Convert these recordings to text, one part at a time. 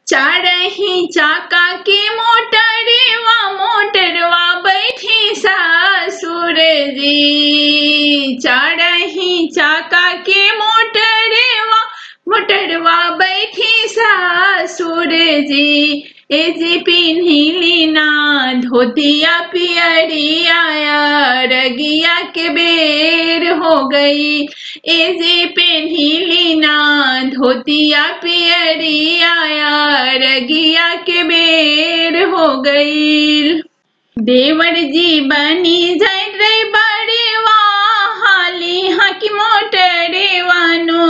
चारही चाका के मोटरवा मोटरवा बैठी सासुर जी चारही चाका के मोटरवा मोटरवा बैठी सासुर जी ए जी पिन्हिली ना धोतिया पियरिया रगिया के बेर हो गई ए जे पेन्हिली ना धोतिया पियरिया रगिया के बेर हो गई देवर जी बनी जाय रे बड़ेवा हाली हकी मोटरे वानो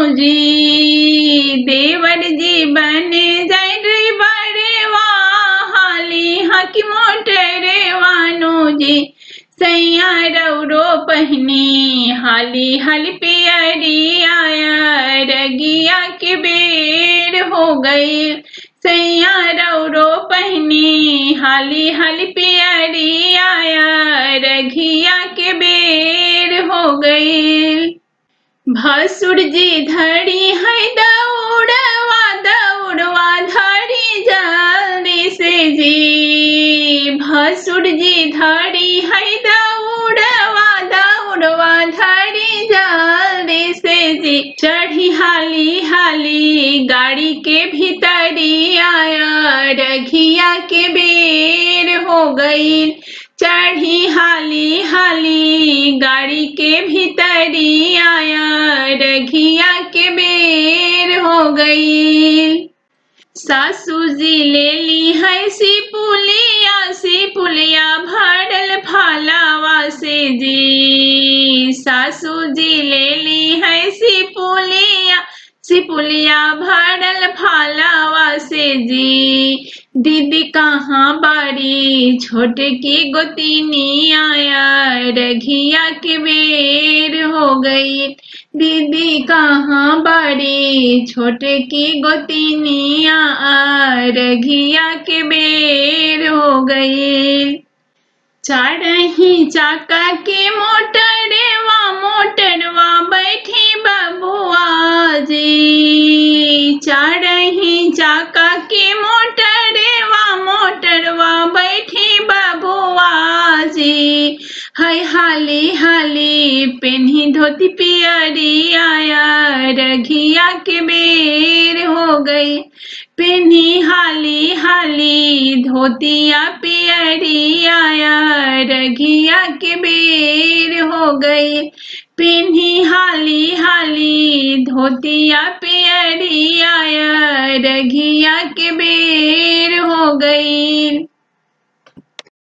जी देवर जी बने जाय रे बड़ेवा हाली हकी मोटरे वानो जी सैया रौरो पहनी हाली हल पियरी आया रगिया के बेर हो गई सैया रौरो पहनी हाली हल पियरी आया रघिया के बेर हो गई भसुर जी धड़ी है दौड़वा दौड़वा धड़ी जल्दी से जी भसुर जी धड़ी है दौड़वा दौड़वा धड़ी जल्दी से जी चढ़ी हाली हाली गाड़ी के भीतरी आया रघिया के बेर हो गई चढ़ी हाली हाली गाड़ी के भीतरी आया रघिया के बेर हो गई सासू जी ले ली है सी पुलिया सी पुलिया भरल फालावा से जी सासू जी ले ली है सी पुलिया सी पुलिया भरल फालावा से जी दीदी कहाँ बारी छोटे की गोतीनी आया रघिया के बेर हो गई दीदी कहाँ बारी छोटे की गोतीनिया रघिया के बेर हो गई चारही चाका के मोटरवा मोटरवा बैठी बबुआ जी चारही चाका के मोटरवा मोटरवा बैठी बबुआ जी हाय हाली हाली पेन्ही धोती पियरी आया रघिया के बेर हो गई पेन्ही हाली हाली धोतिया पियरी आया रघिया के बेर हो गई पेन्ही हाली हाली धोतिया पियरी आया रघिया के बेर हो गई